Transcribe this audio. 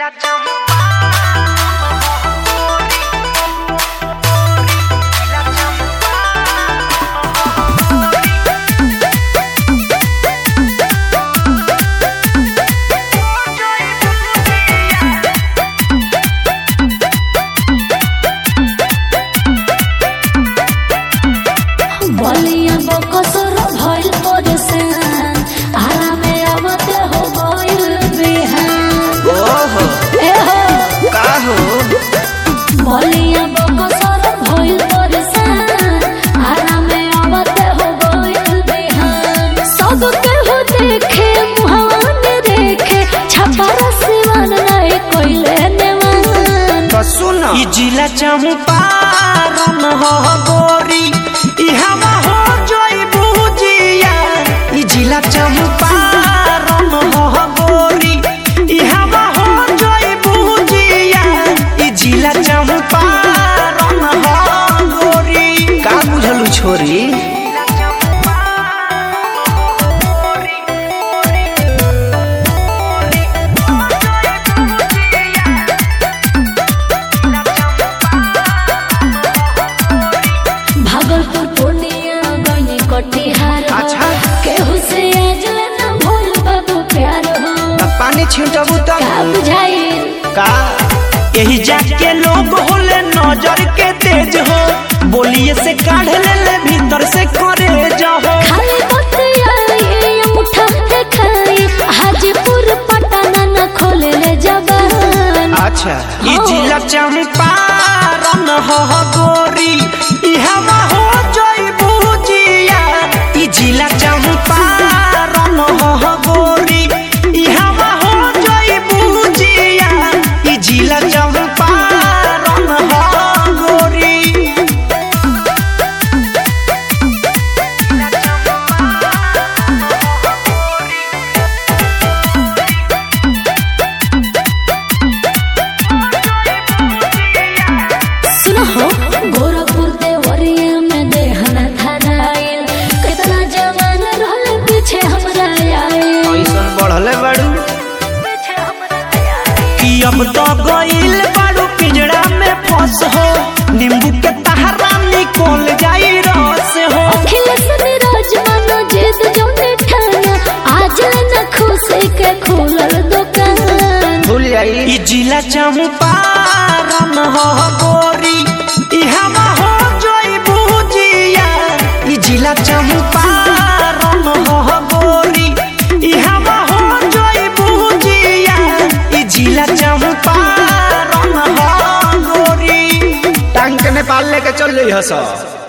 बलिया बकसर भइल परेशान आरामे आवते हो गइल बेहान ओहो ए हो का हो बलिया बकसर भइल परेशान आरामे आवते हो गइल बेहान सब केहू देखे मुहान देखे छपरा सिवान नहीं कोइले नेवान तो सुन ई जिला चंपारण हो गोरी ई हवा हो जोई बुजिया ई जिला चंपारण हो गोरी ई हवा हो जोई बुजिया ई जिला चंपारण हो गोरी का बुझलू छोरी भागलपुर पूर्णिया गइनी कटिहार हो। अच्छा। केहू से आजले न भूल बाबू प्यार हो अब पानी छिंटबू का तब बुझाइल का यही जाके लोग होले नजर के तेज हो बोलिए से काढ़ ले ले भीतर से करे जाओ खाली बतियाई उठा देखाई हाजीपुर पटना न खोले ले जबान अच्छा ई हाँ। जिला चंपारण हो गोरी ई हवा हो जोई बुजिया ई जिला चंपारण हो गोरी ई हवा हो जोई बुजिया ई जिला चंपारण हो गोरी सुनो हो गोरखपुर देवरिया में देहना धराइल कितना जवान रहले पीछे हमरा आइल ऐसन बढ़ले बाड़ू पीछे हमरा आइल कि अब तो गइल बाड़ू पिंजड़ा में फंस हो नींबू के तहरा निकल जाई रस हो अखिलेश नीरज मनो जिद जोने ठाना आज न खुशी के खुलल दुकान भूल जाई ई जिला चंपारण हो गोरी ई हवा हो जोई बुजिया ई जिला चंपारण हो गोरी ई हवा हो जोई बुजिया ई जिला चंपारण हो गोरी टांग के नेपाल लेके चल रही हस